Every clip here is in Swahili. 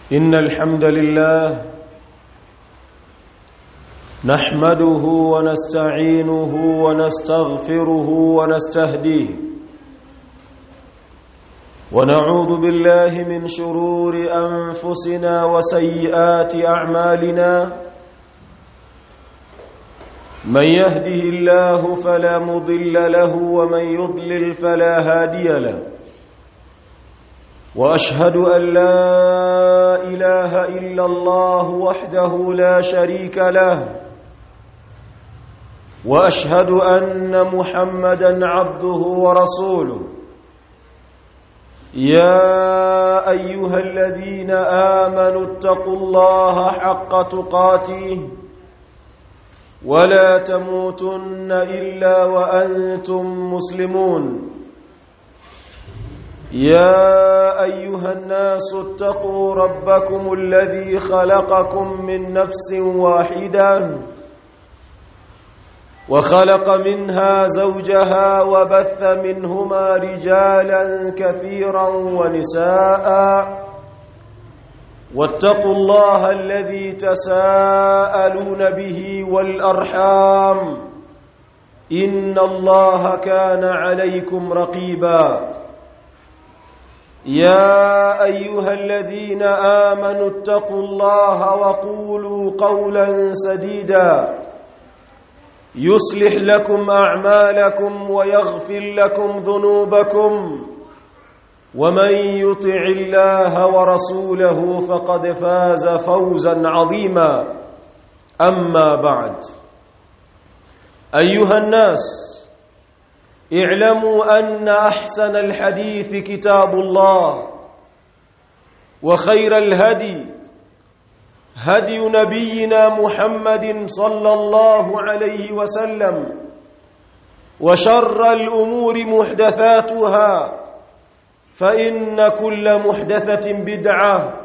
إن الحمد لله نحمده ونستعينه ونستغفره ونستهديه ونعوذ بالله من شرور أنفسنا وسيئات أعمالنا من يهده الله فلا مضل له ومن يضلل فلا هادي له واشهد ان لا اله الا الله وحده لا شريك له واشهد ان محمدا عبده ورسوله يا ايها الذين امنوا اتقوا الله حق تقاته ولا تموتن الا وانتم مسلمون يا ايها الناس اتقوا ربكم الذي خلقكم من نفس واحده وخلق منها زوجها وبث منهما رجالا كثيرا ونساء واتقوا الله الذي تساءلون به والارحام ان الله كان عليكم رقيبا يا ايها الذين امنوا اتقوا الله وقولوا قولا سديدا يصلح لكم اعمالكم ويغفر لكم ذنوبكم ومن يطع الله ورسوله فقد فاز فوزا عظيما اما بعد ايها الناس اعلموا ان احسن الحديث كتاب الله وخير الهدي هدي نبينا محمد صلى الله عليه وسلم وشر الامور محدثاتها فان كل محدثه بدعه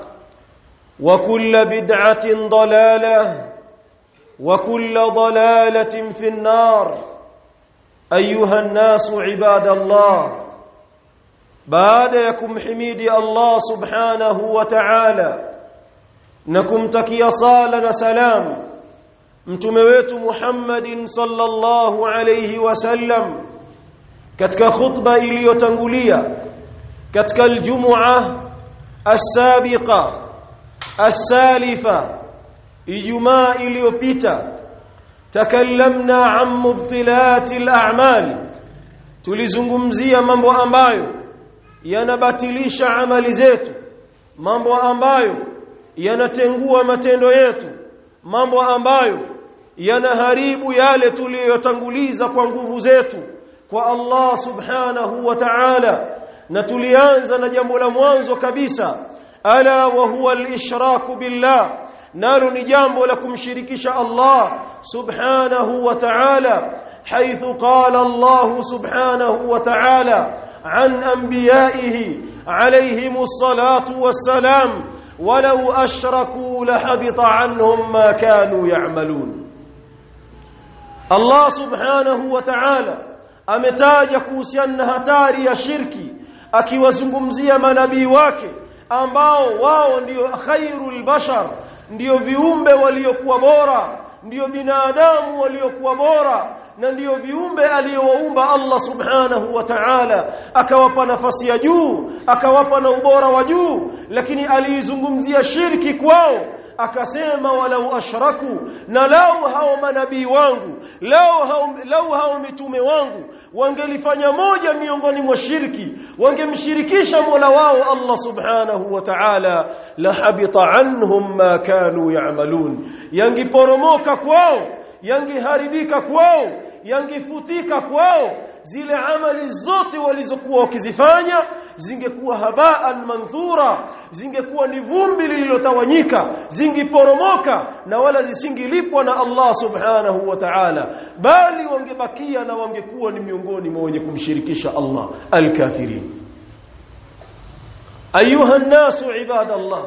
وكل بدعه ضلاله وكل ضلاله في النار ايها الناس عباد الله baada ya kumhimidi Allah subhanahu wa ta'ala na kumtakia sala na salam mtume wetu Muhammadin sallallahu alayhi wasallam katika khutba iliyotangulia katika aljumua as-sabiqa as-salifa ijumaa iliyopita takallamna an mubtilati al-a'mal tulizungumzia mambo ambayo yanabatilisha amali zetu mambo ambayo yanatengua matendo yetu mambo ambayo yanaharibu yale tuliyotanguliza kwa nguvu zetu kwa Allah subhanahu wa ta'ala na tulianza na jambo la mwanzo kabisa ala wa huwa al-ishraku billah nalo ni jambo la kumshirikisha Allah subhanahu wa ta'ala حيث قال الله سبحانه وتعالى عن انبيائه عليهم الصلاه والسلام ولو اشركوا لحبط عنهم ما كانوا يعملون الله سبحانه وتعالى ametaja kuhusiana na hatari ya shirki akiwazungumzia manabii wake ambao wao ndio khairul bashar ndio viumbe waliokuwa bora ndio binadamu waliokuwa bora na ndiyo viumbe aliyowaumba Allah subhanahu wa ta'ala akawapa nafasi ya juu akawapa na ubora wa juu lakini aliizungumzia shirki kwao akasema walau ashraku na lau hao manabii wangu lau hao, lau hao mitume wangu wangelifanya moja miongoni mwa shirki wangemshirikisha Mola wao Allah subhanahu wa ta'ala la habita anhum ma kanu ya'malun yangiporomoka kwao yangeharibika kwao yangefutika kwao zile amali zote walizokuwa wakizifanya zingekuwa habaan manthura zingekuwa ni vumbi lililotawanyika zingiporomoka na wala zisingilipwa na Allah subhanahu wa ta'ala bali wangebakia na wangekuwa ni miongoni mwa wenye kumshirikisha Allah alkafirin ayuha an-nasu ibadallah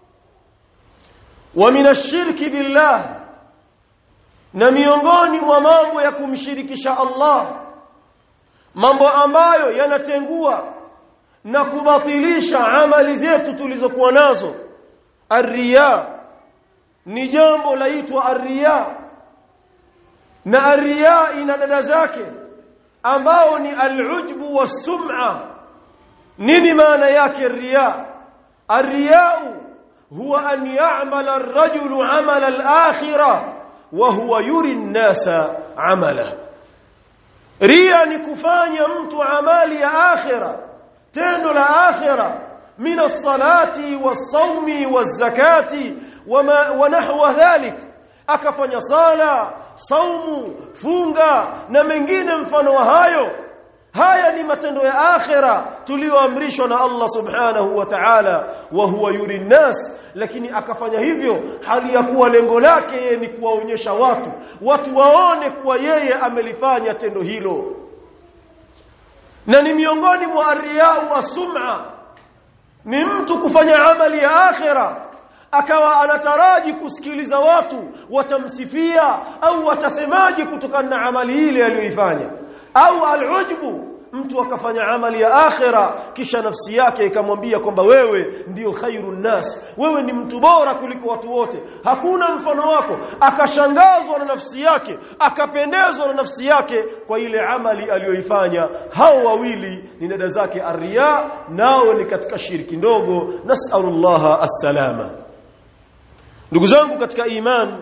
wa min ash-shirki billah na miongoni mwa mambo ya kumshirikisha Allah mambo ambayo yanatengua na kubatilisha amali zetu tulizokuwa nazo arriya ni jambo laitwa arriya na arriya ina dada zake ambao ni alujbu was-sum'a nini maana yake riya arriyau huwa an ya'mala ar-rajulu 'amala al-akhirah wa huwa yuri an-nasa 'amala riya ni kufanya mtu amali ya akhira tendo la akhira min as-salati was-sawmi waz-zakati wama wa nahwa dhalik akafanya sala saumu funga na mengine mfano wa hayo haya ni matendo ya akhira tulioamrishwa na Allah subhanahu wa ta'ala wa huwa yuri nas lakini akafanya hivyo hali ya kuwa lengo lake yeye ni kuwaonyesha watu watu waone kuwa yeye amelifanya tendo hilo na ni miongoni mwa arriyau wasum'a ni mtu kufanya amali ya akhira akawa anataraji kusikiliza watu watamsifia au watasemaje kutokana na amali ile aliyoifanya au alujbu mtu akafanya amali ya akhira kisha nafsi yake ikamwambia kwamba wewe ndiyo khairun nas wewe ni mtu bora kuliko watu wote hakuna mfano wako akashangazwa na nafsi yake akapendezwa na nafsi yake kwa ile amali aliyoifanya hao wawili ni dada zake arriya nao ni katika shirki ndogo nasallallahu assalama ndugu zangu katika imani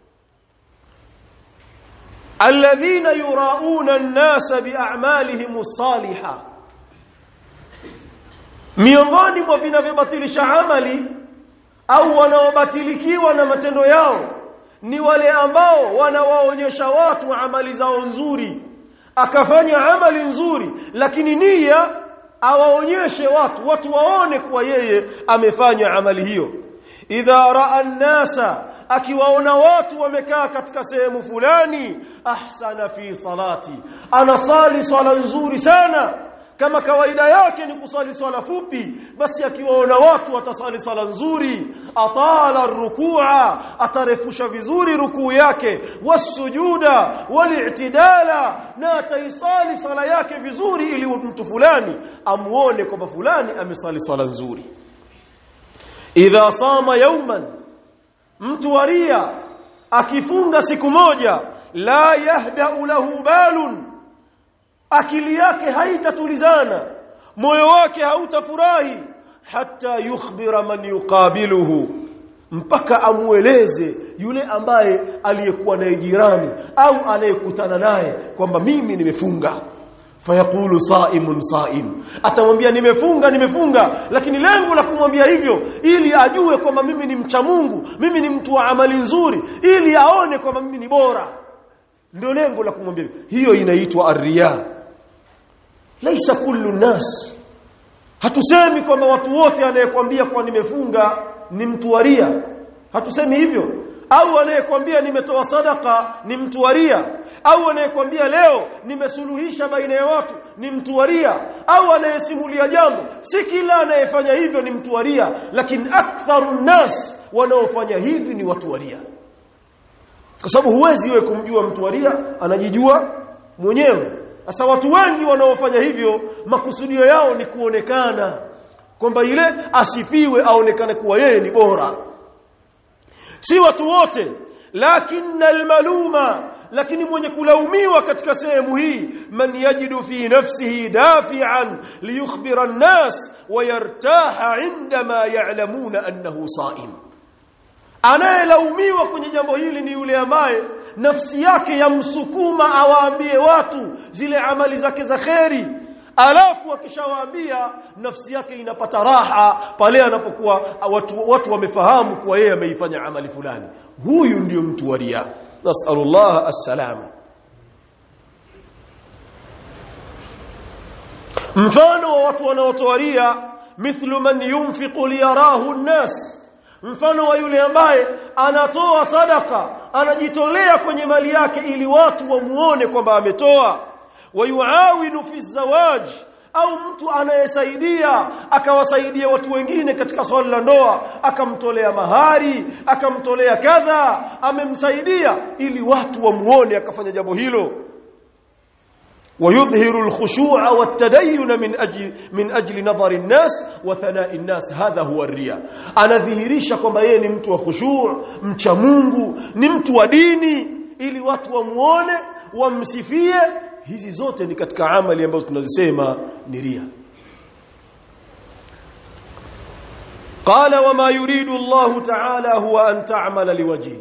alladhina yurauna an-nasa bi'amalihim as-salihah miongoni mwa vinavyobatilisha amali au wanaobatilikiwa na matendo yao ni wale ambao wanawaonyesha watu amali zao nzuri akafanya amali nzuri lakini nia awaonyeshe watu watu waone kuwa yeye amefanya amali hiyo idha raa an-nasa akiwaona watu wamekaa katika sehemu fulani ahsana fi salati anasali swala nzuri sana kama kawaida yake ni kusali swala fupi basi akiwaona watu watasali swala nzuri atala rukua atarefusha vizuri rukuu yake wasujuda walitidala na ataisali swala yake vizuri ili mtu fulani amuone kwamba fulani amesali swala nzuri idha sama yawman mtu waria akifunga siku moja la yahdau lahu balun akili yake haitatulizana moyo wake hautafurahi hata yukhbira man yuqabiluhu mpaka amueleze yule ambaye aliyekuwa naye jirani au anayekutana naye kwamba mimi nimefunga fayaqulu saimun saim atamwambia nimefunga nimefunga lakini lengo la kumwambia hivyo ili ajue kwamba mimi ni mcha Mungu mimi ni mtu wa amali nzuri ili aone kwamba mimi ni bora ndio lengo la kumwambia hiyo inaitwa arriya laisa kullu nas hatusemi kwamba watu wote anayekwambia kwa nimefunga ni mtu waria hatusemi hivyo au anayekwambia nimetoa sadaka ni mtu waria au anayekwambia leo nimesuluhisha baina ya watu ni mtu waria au anayesimulia jambo si kila anayefanya hivyo ni mtu waria lakini aktharu nas wanaofanya hivi ni watu waria kwa sababu huwezi wewe kumjua mtu waria anajijua mwenyewe sasa watu wengi wanaofanya hivyo makusudio yao ni kuonekana kwamba ile asifiwe aonekane kuwa yeye ni bora si watu wote lakini almaluma lakini mwenye kulaumiwa katika sehemu hii man yajidu fi nafsihi dafi'an liyukhbira an-nas wa yartaha 'indama ya'lamuna annahu sa'im anayelaumiwa kwenye jambo hili ni yule ambaye nafsi yake yamsukuma awaambie watu zile amali zake za kheri alafu akishawaambia nafsi yake inapata raha pale anapokuwa watu, watu wamefahamu kuwa yeye ameifanya amali fulani huyu ndiyo mtu wa riya nasallallahu assalama mfano wa watu wanaotoa ria mithlu man yunfiqu liyarahu an-nas mfano wa yule ambaye anatoa sadaka anajitolea kwenye mali yake ili watu wamuone kwamba ametoa wayuawinu fi zawaj au mtu anayesaidia akawasaidia watu wengine katika swala la ndoa akamtolea mahari akamtolea kadha amemsaidia ili watu wamuone akafanya jambo hilo ويظهر الخشوع والتدين من أجل من أجل نظر الناس وثناء الناس هذا هو الرياء anadhihirisha kwamba yeye ni mtu wa khushu' mcha Mungu ni mtu wa dini ili watu wamuone wamsifie hizi zote ni katika amali ambazo tunazisema ni ria قال وما يريد الله تعالى هو أن تعمل لوجهه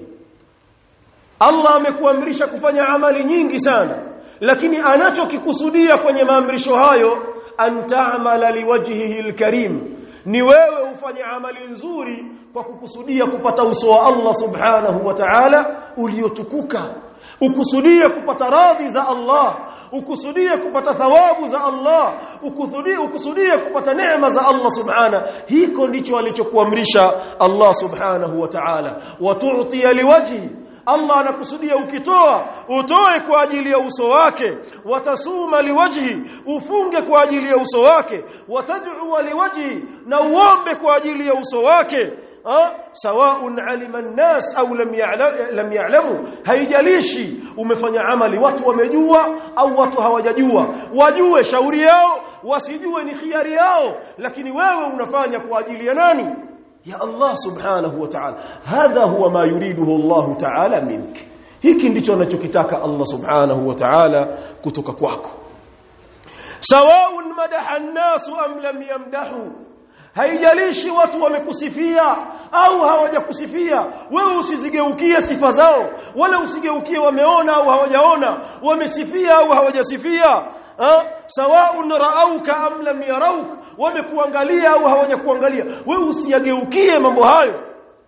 Allah amekuamrisha kufanya amali nyingi sana lakini anachokikusudia kwenye maamrisho hayo antaamala liwajhihi alkarim ni wewe ufanye amali nzuri kwa kukusudia kupata uso wa Allah subhanahu wa ta'ala uliotukuka ukusudie kupata radhi za Allah ukusudie kupata thawabu za Allah ukusudie ukusudie kupata neema za Allah subhana hiko ndicho alichokuamrisha Allah subhanahu wa ta'ala watu'ti liwajhi Allah anakusudia ukitoa utoe kwa ajili ya uso wake watasuma liwajhi ufunge kwa ajili ya uso wake watad'u liwajhi na uombe kwa ajili ya uso wake sawaun alima an-nas au lam lam ya'lamu haijalishi umefanya amali watu wamejua au watu hawajajua wajue shauri yao wasijue ni khiari yao lakini wewe unafanya kwa ajili ya nani ya Allah subhanahu wa ta'ala hadha huwa ma yuriduhu Allah ta'ala mink hiki ndicho anachokitaka Allah subhanahu wa ta'ala kutoka kwako sawaun madaha an-nas am lam yamdahu haijalishi watu wamekusifia au hawajakusifia wewe usizigeukie sifa zao wala usigeukie wameona au hawajaona wamesifia au hawajasifia sawaun ra'auka am lam yarauk wamekuangalia au hawajakuangalia wewe usiyageukie mambo hayo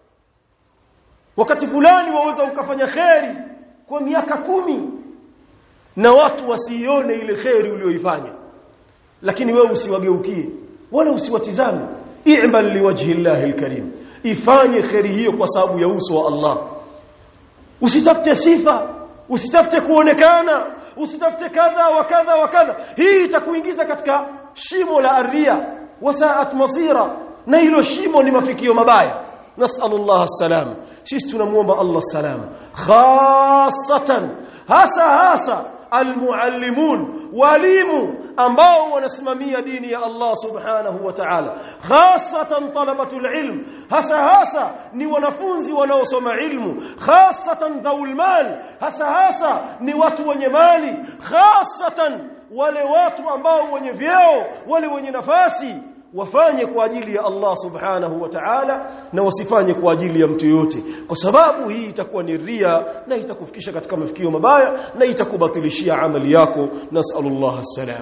wakati fulani waweza ukafanya kheri kwa miaka kumi na watu wasione ile kheri uliyoifanya lakini wewe usiwageukie wala usiwatizame i'mal liwajhi llahi alkarim ifanye kheri hiyo kwa sababu ya uso wa Allah usitafute sifa usitafute kuonekana usitafute kadha wa kadha wa kadha hii itakuingiza katika shimo la aria wasaat masira na hilo shimo ni mafikio mabaya nasallallahu salam sisi tunamuomba Allah salam khassatan hasa hasa almuallimun walimu ambao wanasimamia dini ya Allah subhanahu wa ta'ala khassatan talabatul ilm hasa hasa ni wanafunzi wanaosoma ilmu khassatan dhaul mal hasa hasa ni watu wenye mali khassatan wale watu ambao wenye vyeo wale wenye nafasi wafanye kwa ajili ya Allah subhanahu wa ta'ala na wasifanye kwa ajili ya mtu yote kwa sababu hii itakuwa ni ria na itakufikisha katika mafikio mabaya na itakubatilishia amali yako nasallallahu salam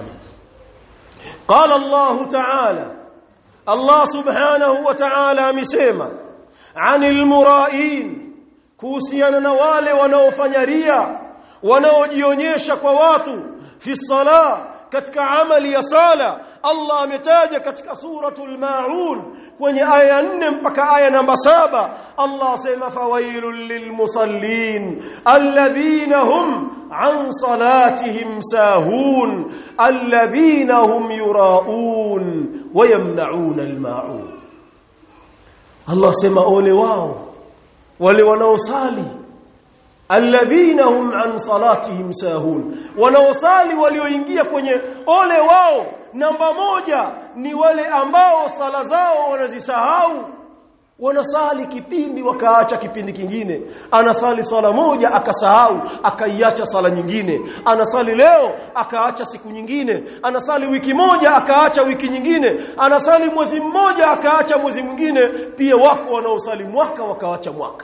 qala Allah ta'ala Allah subhanahu wa ta'ala amesema anil mura'in kuhusiana na wale wanaofanya ria wanaojionyesha kwa watu fi salah katika amali ya sala Allah ametaja katika suratul maun kwenye aya 4 mpaka aya namba saba Allah asema fawailul lilmusallin alladhina hum an salatihim sahun alladhina hum yuraun wayamnaun almaun Allah asema ole wao wale wanaosali alladhina hum an salatihim sahun wanaosali walioingia kwenye ole wao namba moja ni wale ambao sala zao wanazisahau wanasali kipindi wakaacha kipindi kingine anasali sala moja akasahau akaiacha sala nyingine anasali leo akaacha siku nyingine anasali wiki moja akaacha wiki nyingine anasali mwezi mmoja akaacha mwezi mwingine pia wako wanaosali mwaka wakaacha mwaka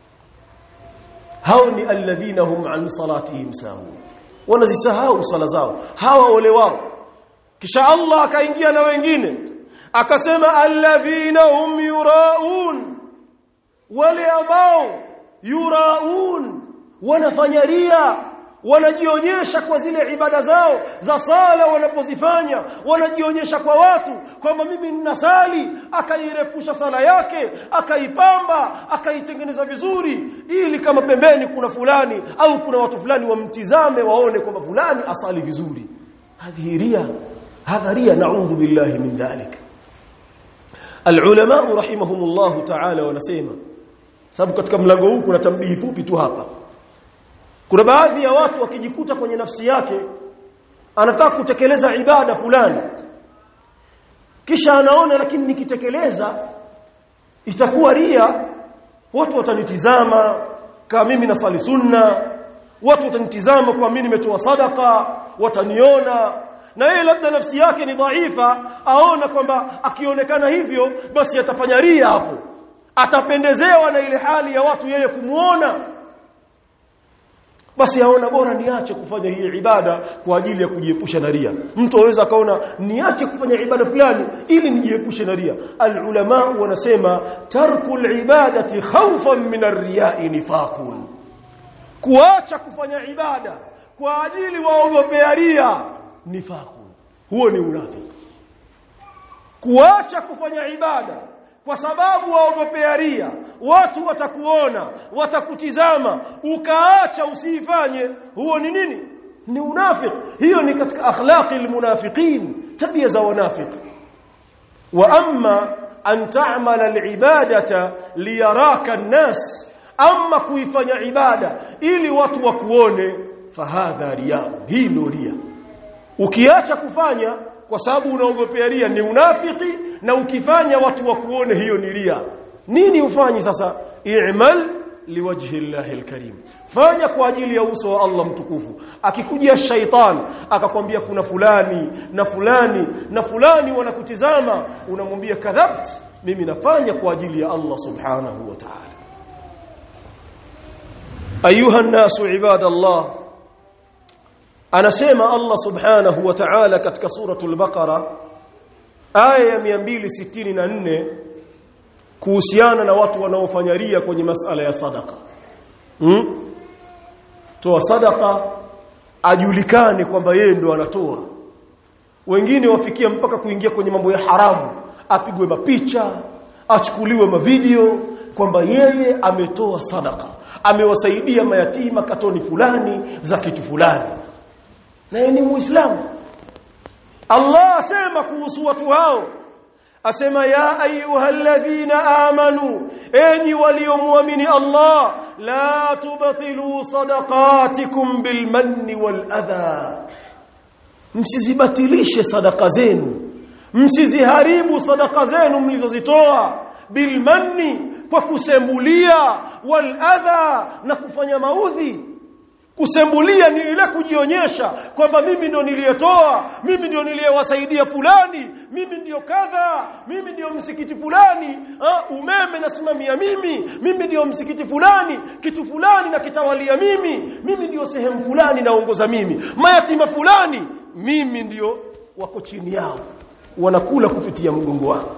hao ni alladhina hum an salatihim sahun wanazisahau sala zao hawa ole wao kisha Allah akaingia na wengine akasema alladhina hum yuraun wale ambao yuraun wanafanya ria wanajionyesha kwa zile ibada zao za sala wanapozifanya wanajionyesha kwa watu kwamba mimi ninasali akairefusha sala yake akaipamba akaitengeneza vizuri ili kama pembeni kuna fulani au kuna watu fulani wamtizame waone kwamba fulani asali vizuri hadhiria hadharia naudhu billahi min dhalik alulama rahimahumullah ta'ala wanasema sababu katika mlango huu kuna tambihi fupi tu hapa kuna baadhi ya watu wakijikuta kwenye nafsi yake anataka kutekeleza ibada fulani kisha anaona lakini nikitekeleza itakuwa ria watu watanitizama kama mimi nasali sunna watu watanitizama kwa mimi nimetoa sadaka wataniona na yeye labda nafsi yake ni dhaifa aona kwamba akionekana hivyo basi atafanya ria hapo atapendezewa na ile hali ya watu yeye kumuona basi aona bora niache kufanya hii ibada kwa ajili ya kujiepusha na ria mtu aweza akaona niache kufanya ibada fulani ili nijiepushe na ria alulama wanasema tarkul ibadati khawfan min ar-riya'i nifaqun kuacha kufanya ibada kwa ajili waogopea ria nifaqun huo ni unafiki kuacha kufanya ibada kwa sababu waogopea ria watu watakuona watakutizama ukaacha usiifanye huo ni nini ni unafiki hiyo ni katika akhlaqi almunafiqin tabia za wanafiki wa amma an ta'mala alibadata liyaraka an-nas amma kuifanya ibada ili watu wakuone fahadha riya hii ndio ria ukiacha kufanya kwa sababu unaogopea ria ni unafiki na ukifanya watu wakuone hiyo ni ria nini ufanyi sasa i'mal liwajhi llahi alkarim fanya kwa ajili ya uso wa Allah mtukufu akikujia shaitan akakwambia kuna fulani na fulani na fulani wanakutizama unamwambia kadhabt mimi nafanya kwa ajili ya Allah subhanahu wa ta'ala ayuha nasu ibadallah anasema Allah subhanahu wa ta'ala katika suratul baqara aya ya 264 kuhusiana na watu wanaofanya ria kwenye masala ya sadaka hmm? toa sadaka ajulikane kwamba yeye ndo anatoa wengine wafikia mpaka kuingia kwenye mambo ya haramu apigwe mapicha achukuliwe mavideo kwamba yeye ametoa sadaka amewasaidia mayatima katoni fulani za kitu fulani na yeye ni muislamu Allah asema kuhusu watu hao asema ya ayyuhalladhina amanu enyi waliomwamini Allah la tubtilu sadaqatikum bilmanni waladha msizibatilishe sadaka zenu msiziharibu sadaka zenu mlizozitoa bilmanni kwa kusembulia waladha na kufanya maudhi kusembulia ni ile kujionyesha kwamba mimi ndio niliyetoa mimi ndio niliyewasaidia fulani mimi ndio kadha mimi ndio msikiti fulani ha, umeme nasimamia mimi mimi ndio msikiti fulani kitu fulani na kitawalia mimi mimi ndio sehemu fulani naongoza mimi mayatima fulani mimi ndio wako chini yao wanakula kupitia mgongo wao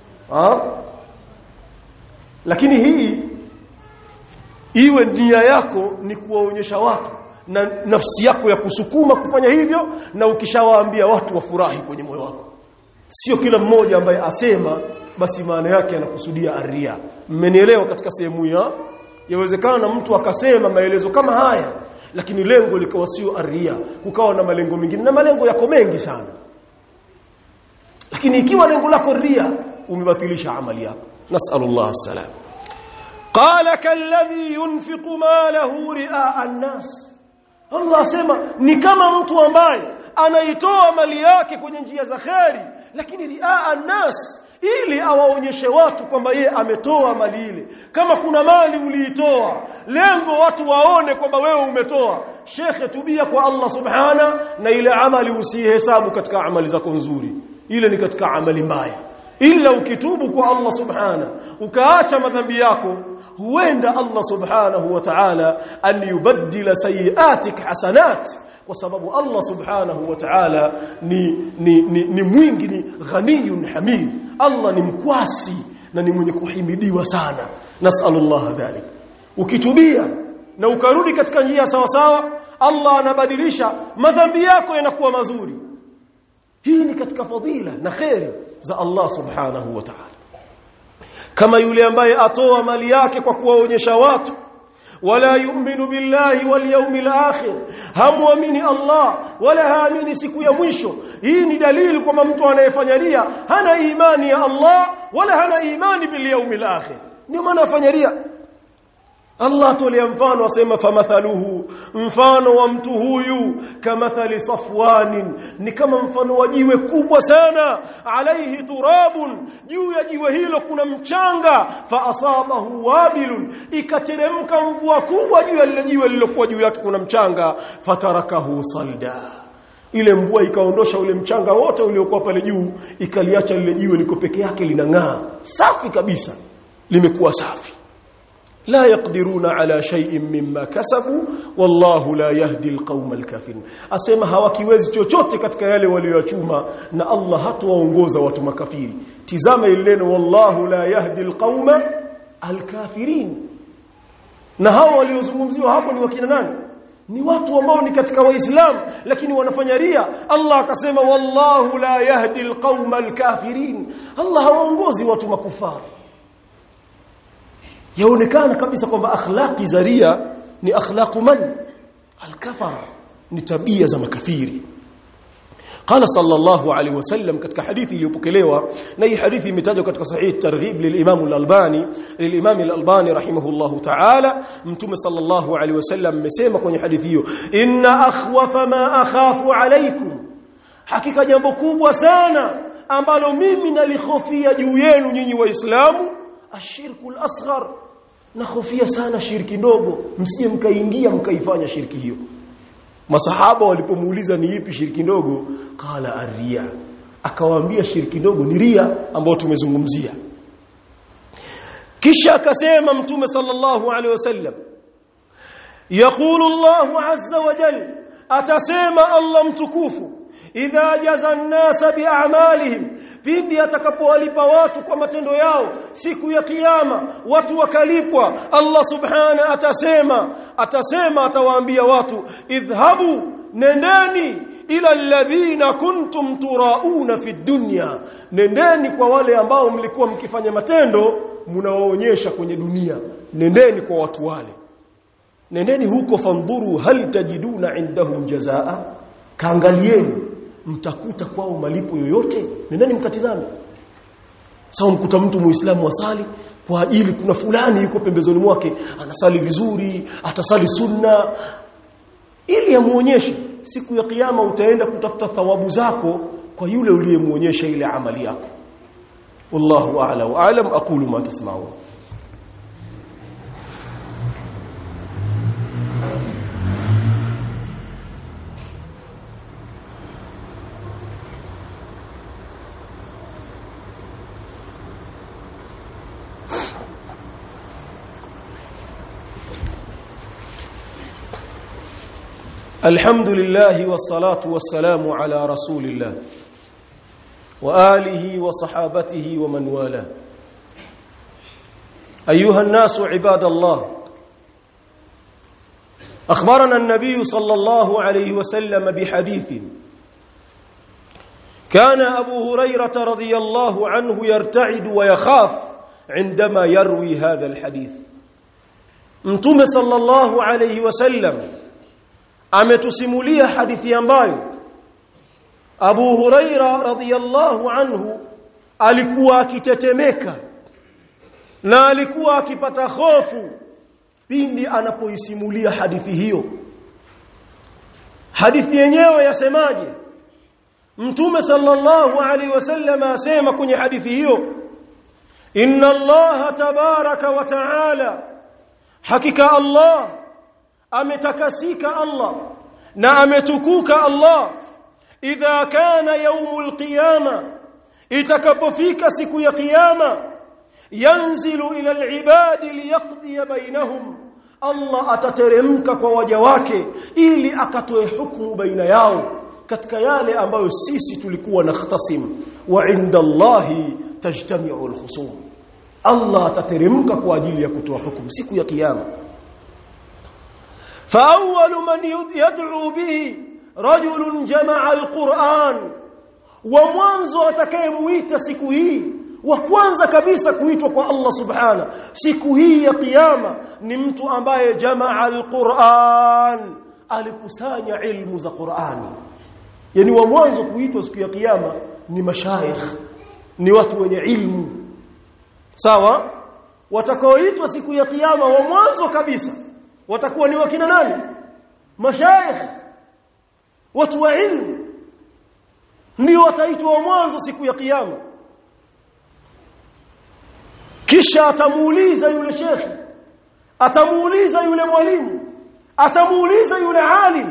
lakini hii iwe nia yako ni kuwaonyesha watu na nafsi yako ya kusukuma kufanya hivyo na ukishawaambia watu wafurahi kwenye moyo wako sio kila mmoja ambaye asema basi maana yake anakusudia aria mmenielewa katika sehemu ya yawezekana mtu akasema maelezo kama haya lakini lengo likawa sio aria kukawa na malengo mengine na malengo yako mengi sana lakini ikiwa lengo lako ria umebatilisha amali yako nasallallahu salam qala kalladhi yunfiqu malahu ri'a an-nas Allah asema ni kama mtu ambaye anaitoa mali yake kwenye njia za kheri lakini ri'a an-nas ili awaonyeshe watu kwamba ye ametoa mali ile kama kuna mali uliitoa lengo watu waone kwamba wewe umetoa shekhe tubia kwa Allah subhana na ile amali usihesabu katika amali zako nzuri ile ni katika amali mbaya ila ukitubu kwa Allah subhana ukaacha madhambi yako huenda Allah subhanahu wa ta'ala an yubaddila sayiatik hasanat kwa sababu Allah subhanahu wa ta'ala ni, ni, ni, ni mwingi ni ghaniyun hamid Allah ni mkwasi na ni mwenye kuhimidiwa sana nasallallahu dhalik ukitubia na ukarudi katika njia sawa sawa Allah anabadilisha madhambi yako yanakuwa mazuri hii ni katika fadhila na khairi za Allah subhanahu wa ta'ala kama yule ambaye atoa mali yake kwa kuwaonyesha watu wala yu'minu billahi wal yawmil akhir hamuamini Allah wala haamini siku ya mwisho hii ni dalili kwamba mtu anayefanya ria hana imani ya Allah wala hana imani bil yawmil akhir ndio maana afanya ria Allah atolea mfano asema famathaluhu mfano wa mtu huyu kamathali safwanin ni kama mfano wa jiwe kubwa sana alaihi turabun juu ya jiwe hilo kuna mchanga fa asabahu wabilun ikateremka mvua kubwa juu ya lile jiwe lililokuwa juu yake kuna mchanga fatarakahu salda ile mvua ikaondosha ule mchanga wote uliokuwa pale juu ikaliacha lile jiwe liko peke yake linang'aa safi kabisa limekuwa safi لا يقدرون على شيء مما كسبوا والله لا يهدي القوم الكافرين asema hawakiwezi chochote katika yale walioyachuma na Allah hatuwaongoza watu makafiri tizama ile neno wallahu la yahdi alqauma alkafirin na hao waliozungumziwa hapo ni wakina nani ni watu ambao ni katika waislamu lakini wanafanya ria Allah akasema wallahu la yahdi alqauma alkafirin Allah hawaongozi watu makufari yaonekana kabisa kwamba akhlaqi za ria ni akhlaqu man alkafara ni tabia za makafiri قال صلى الله عليه وسلم katika hadithi iliyopokelewa na hii hadithi imetajwa katika sahih targhib lilimam al-albani lilimam al-albani rahimahullah ta'ala mtume sallallahu alaihi wasallam amesema kwenye hadithi hiyo inna akhwafa ma akhafu alaykum hakika jambo kubwa sana ambalo mimi nalihofia juu yenu nyinyi waislamu ashirku al-asghar nakhofia sana shirki ndogo msije mkaingia mkaifanya shirki hiyo masahaba walipomuuliza ni ipi shirki ndogo qala arria akawaambia shirki ndogo ni ria ambayo tumezungumzia kisha akasema mtume sallallahu alaihi wasallam yaqulu Allahu azza wa jalla atasema Allah mtukufu idha jaza an-nasa bi'amalihim pindi atakapowalipa watu kwa matendo yao siku ya kiyama watu wakalipwa Allah subhana atasema atasema atawaambia watu idhhabu nendeni ila alladhina kuntum turauna fi dunya nendeni kwa wale ambao mlikuwa mkifanya matendo mnawaonyesha kwenye dunia nendeni kwa watu wale nendeni huko fandhuru hal tajiduna indahum jazaa kaangalieni mtakuta kwao malipo yoyote nendeni mkatizame sawa mkuta mtu muislamu asali kwa ajili kuna fulani yuko pembezoni mwake anasali vizuri atasali sunna ili amuonyeshe siku ya kiyama utaenda kutafuta thawabu zako kwa yule uliyemuonyesha ile amali yako wallahu a'la wa a'lam aqulu ma tasma'un الحمد لله والصلاة والسلام على رسول الله وآله وصحابته ومن والاه أيها الناس عباد الله أخبرنا النبي صلى الله عليه وسلم بحديث كان أبو هريرة رضي الله عنه يرتعد ويخاف عندما يروي هذا الحديث متوم صلى الله عليه وسلم ametusimulia hadithi ambayo Abu Huraira radhiyallahu anhu alikuwa akitetemeka na alikuwa akipata hofu pindi anapoisimulia hadithi hiyo hadithi yenyewe yasemaje Mtume sallallahu alaihi wasallam asema kwenye hadithi hiyo Inna Allah tabaraka wa taala hakika Allah ametakasika Allah na ametukuka Allah idha kana yaumul qiyama itakapofika siku ya kiyama yanzilu ila alibadi liyaqdi bainahum Allah atateremka kwa waja wake ili akatoe hukumu baina yao katika yale ambayo sisi tulikuwa nakhtasim wa inda Allahi tajtami'u alkhusum Allah atateremka kwa ajili ya kutoa hukumu siku ya kiyama فأول من يدعو به رجل جمع القرآن ومwanzo atakayemuita siku hii wa kwanza kabisa kuitwa kwa Allah subhana siku hii ya kiyama ni mtu ambaye jamaa alquran alikusanya ilmu za Qur'ani yani wa mwanzo kuitwa siku ya kiyama ni mashaikh ni watu wenye ilmu sawa watakaoitwa siku ya kiyama wa mwanzo kabisa watakuwa ni wakina nani mashaikh watu wa ilmu ndio wataitwa wa mwanzo siku ya kiyama kisha atamuuliza yule shekhi atamuuliza yule mwalimu atamuuliza yule alim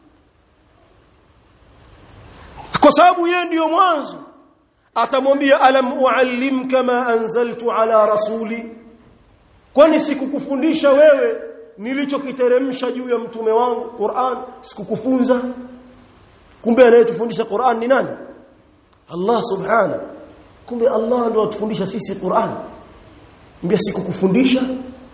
kwa sababu yeye ndiyo mwanzo atamwambia alam uallimka ma anzaltu ala rasuli kwani sikukufundisha wewe nilichokiteremsha juu ya mtume wangu Qur'an sikukufunza kumbe anayetufundisha Qur'an ni nani Allah subhana kumbe Allah ndo atufundisha sisi Qur'an mbia sikukufundisha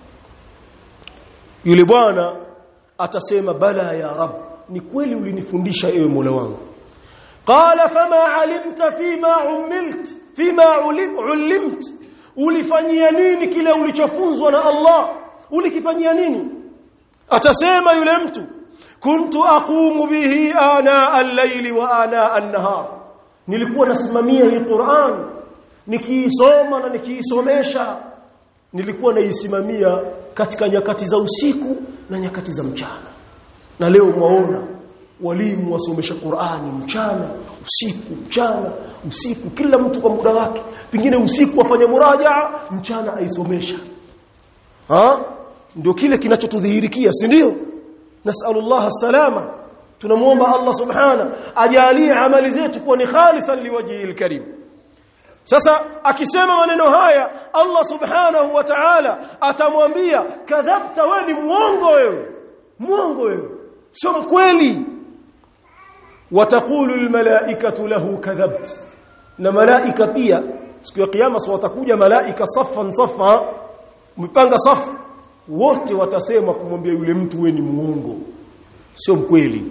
yule bwana atasema bala ya rab ni kweli ulinifundisha ewe Mola wangu qala fama alimta fima umilt fima ulimt ulifanyia nini kile ulichofunzwa na Allah ulikifanyia nini atasema yule mtu kuntu aqumu bihi ana al-layli wa ana an-nahar nilikuwa nasimamia hii Qur'an nikiisoma na nikiisomesha nilikuwa naisimamia katika nyakati za usiku na nyakati za mchana na leo mwaona walimu wasomesha Qur'ani mchana usiku mchana usiku kila mtu kwa muda wake pengine usiku afanye murajaa mchana aisomesha ha ndio kile kinachotudhihirikia si ndio nasallallahu salama tunamuomba Allah subhana ajalie amali zetu kuwa ni khalisan liwajhil karim sasa akisema maneno haya Allah subhanahu wa ta'ala atamwambia kadhabta wewe ni muongo wewe muongo wewe sio mkweli wataqulu almalaikatu lahu kadhabt na malaika pia siku ya kiyama sio watakuja malaika saffan saffa mpanga safu wote watasema kumwambia yule mtu wewe ni muongo sio mkweli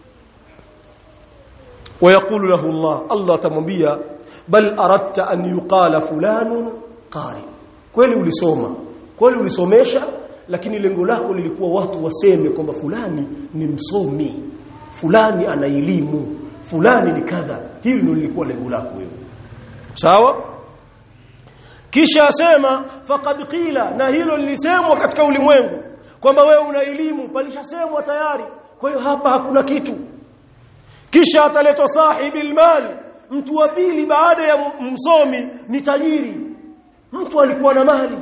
ويقول له الله الله atamwambia bal aradta an yuqala fulanun qari kweli ulisoma kweli ulisomesha lakini lengo lako lilikuwa watu waseme kwamba fulani ni msomi fulani ana elimu fulani ni kadha hili ndio lilikuwa lengo lako wewe sawa kisha asema faqad qila na hilo lilisemwa katika ulimwengu kwamba wewe una elimu palishasemwa tayari kwa hiyo hapa hakuna kitu kisha ataletwa sahibi mali mtu wa pili baada ya msomi ni tajiri mtu alikuwa na mali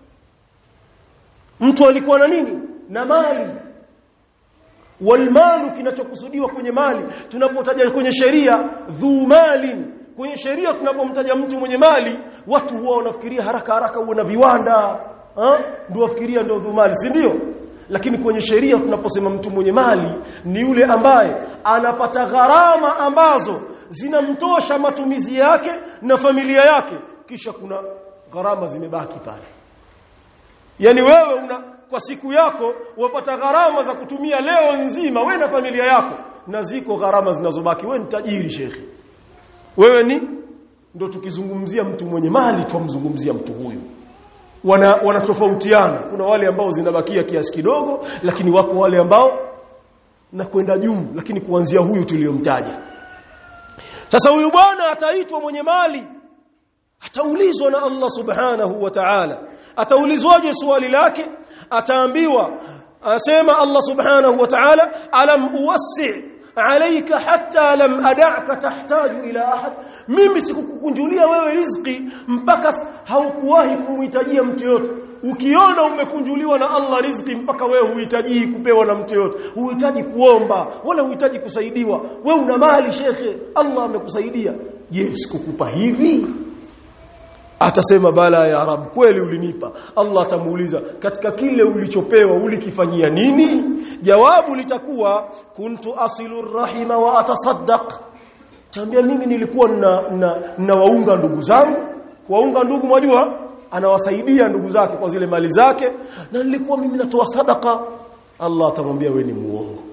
mtu alikuwa na nini na mali walmalu kinachokusudiwa kwenye mali tunapotaja kwenye sheria dhu malin kwenye sheria tunapomtaja mtu mwenye mali watu huwa wanafikiria haraka haraka uwe na viwanda ndio wafikiria ndio dhu mali si ndio lakini kwenye sheria tunaposema mtu mwenye mali ni yule ambaye anapata gharama ambazo zinamtosha matumizi yake na familia yake kisha kuna gharama zimebaki pale yani wewe una kwa siku yako wapata gharama za kutumia leo nzima we na familia yako na ziko gharama zinazobaki we ni tajiri shekhi wewe ni ndo tukizungumzia mtu mwenye mali tumzungumzia mtu huyu wana wanatofautiana kuna wale ambao zinabakia kiasi kidogo lakini wako wale ambao na kwenda juu lakini kuanzia huyu tuliyomtaja sasa huyu bwana ataitwa mwenye mali ataulizwa na Allah subhanahu wa ta'ala ataulizwaje swali lake ataambiwa asema Allah subhanahu wa ta'ala alam uwassi alayka hatta lam ad'aka tahtaju ila ahad mimi sikukukunjulia wewe riziki mpaka haukuwahi kumhitajia mtu yote ukiona umekunjuliwa na Allah riziki mpaka wewe huhitaji kupewa na mtu yote huhitaji kuomba wala huhitaji kusaidiwa wewe una mali shekhe Allah amekusaidia je sikukupa hivi atasema bala ya rab kweli ulinipa Allah atamuuliza katika kile ulichopewa ulikifanyia nini jawabu litakuwa kuntu asilu rahima wa atasaddaq tambia mimi nilikuwa na, na, na waunga ndugu zangu kuwaunga ndugu mwajua anawasaidia ndugu zake kwa zile mali zake na nilikuwa mimi natoa sadaka Allah atamwambia wewe ni muongo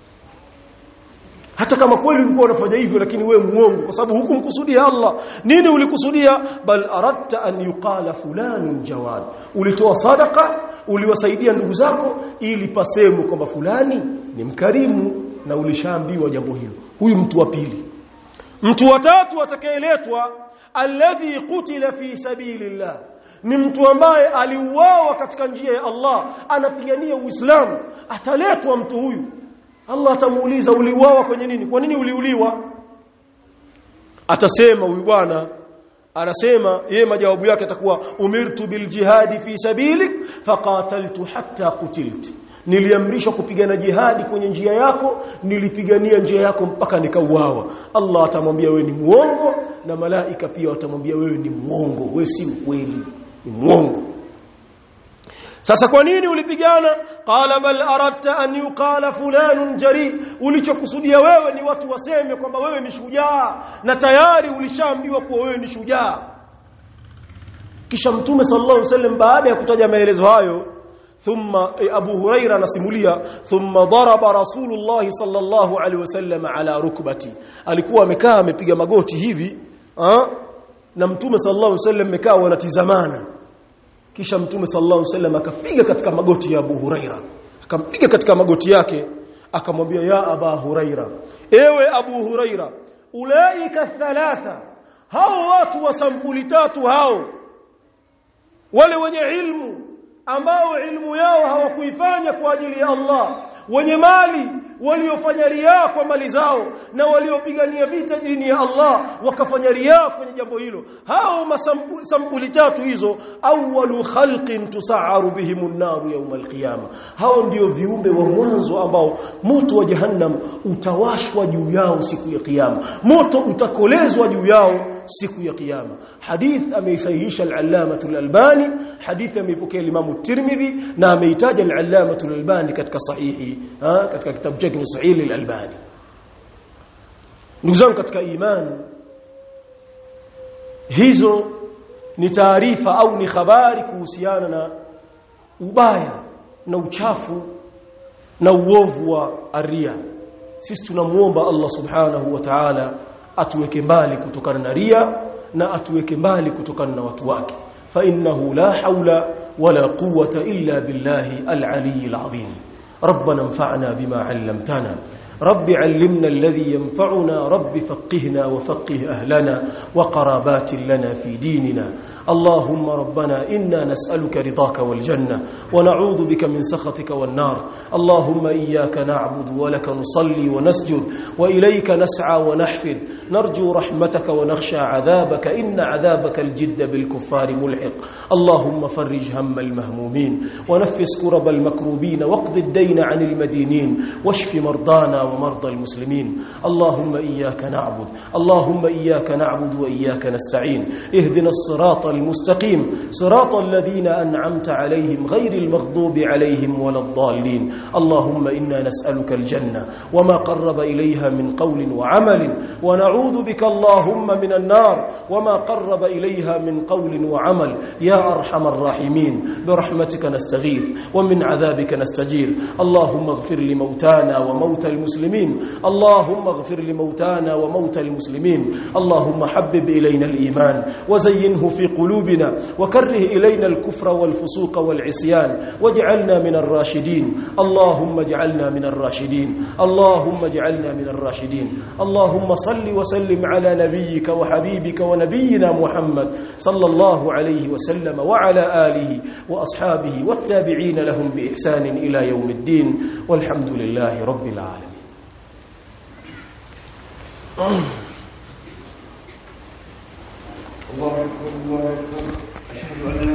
hata kama kweli ulikuwa unafanya hivyo lakini we muongo kwa sababu hukumkusudia Allah nini ulikusudia bal aradta an yuqala fulanun jawad ulitoa sadaka uliwasaidia ndugu zako ili pasemwe kwamba fulani ni mkarimu na ulishaambiwa jambo hilo huyu mtu wa pili mtu wa tatu atakayeletwa alladhi qutila fi sabilillah ni mtu ambaye aliuawa katika njia ya Allah anapigania Uislamu ataletwa mtu huyu Allah atamuuliza uliuawa kwenye nini kwa nini uliuliwa atasema huyu bwana anasema yeye majawabu yake atakuwa umirtu bil jihadi fi sabilik faqataltu hatta qutiltu niliamrishwa kupigana jihadi kwenye njia yako nilipigania njia yako mpaka nikauawa Allah atamwambia wewe ni muongo na malaika pia watamwambia wewe ni muongo wewe si mkweli ni muongo sasa kwa nini ulipigana qala bal aradta an yuqala fulanun jari ulichokusudia wewe ni watu waseme kwamba wewe ni shujaa na tayari ulishaambiwa kuwa wewe ni shujaa kisha mtume sallallahu alaihi wasallam baada ya kutaja maelezo hayo thumma abu huraira anasimulia thumma daraba rasulullah sallallahu alaihi wasallam ala rukbati alikuwa amekaa amepiga magoti hivi ha? na mtume sallallahu alaihi wasallam amekaa wanatizamana kisha mtume sallallahu alaihi wasallam akapiga katika magoti ya Abu Huraira akampiga katika magoti yake akamwambia ya Aba Huraira ewe Abu Huraira ulaika thalatha hao watu wa sampuli tatu hao wale wenye ilmu ambao ilmu yao hawakuifanya kwa ajili ya Allah wenye mali waliofanya riaa kwa mali zao na waliopigania vita dini ya Allah wakafanya riaa kwenye jambo hilo hao masampuli tatu hizo awwalu khalqin tusaaru bihimun naru yawm alqiyama hao ndio viumbe wa mwanzo ambao moto wa jahannam utawashwa juu yao siku ya kiyama moto utakolezwa juu yao siku ya kiyama hadith ameisahihisha al-allama al-albani hadith ameipokea Imam Tirmidhi na ameitaja al-allama al-albani katika sahihi ha? katika kitabu chake Sahih al-albani ndugu zangu katika imani hizo ni taarifa au ni habari kuhusiana na ubaya na uchafu na uovu wa aria sisi tunamuomba Allah subhanahu wa ta'ala atuweke mbali kutokana na ria na atuweke mbali kutokana na watu wake fa innahu la haula wala quwwata illa billahi al-ali al-azim ربنا انفعنا بما علمتنا رب علمنا الذي ينفعنا رب فقهنا وفقه أهلنا وقرابات لنا في ديننا اللهم ربنا إنا نسألك رضاك والجنة ونعوذ بك من سخطك والنار اللهم إياك نعبد ولك نصلي ونسجد وإليك نسعى ونحفد نرجو رحمتك ونخشى عذابك إن عذابك الجد بالكفار ملحق اللهم فرج هم المهمومين ونفس كرب المكروبين واقض الدين عن المدينين واشف مرضانا ومرضى المسلمين اللهم إياك نعبد اللهم إياك نعبد وإياك نستعين اهدنا الصراط المستقيم صراط الذين أنعمت عليهم غير المغضوب عليهم ولا الضالين اللهم إنا نسألك الجنة وما قرب إليها من قول وعمل ونعوذ بك اللهم من النار وما قرب إليها من قول وعمل يا أرحم الراحمين برحمتك نستغيث ومن عذابك نستجير اللهم اغفر لموتانا وموتى المسلمين اللهم اغفر لموتانا وموتى المسلمين اللهم حبب إلينا الإيمان وزينه في قلوبنا وكره إلينا الكفر والفسوق والعصيان واجعلنا من الراشدين اللهم اجعلنا من الراشدين اللهم اجعلنا من الراشدين اللهم صل وسلم على نبيك وحبيبك ونبينا محمد صلى الله عليه وسلم وعلى آله وأصحابه والتابعين لهم بإحسان إلى يوم الدين والحمد لله رب العالمين الله أكبر الله أكبر أشهد أن لا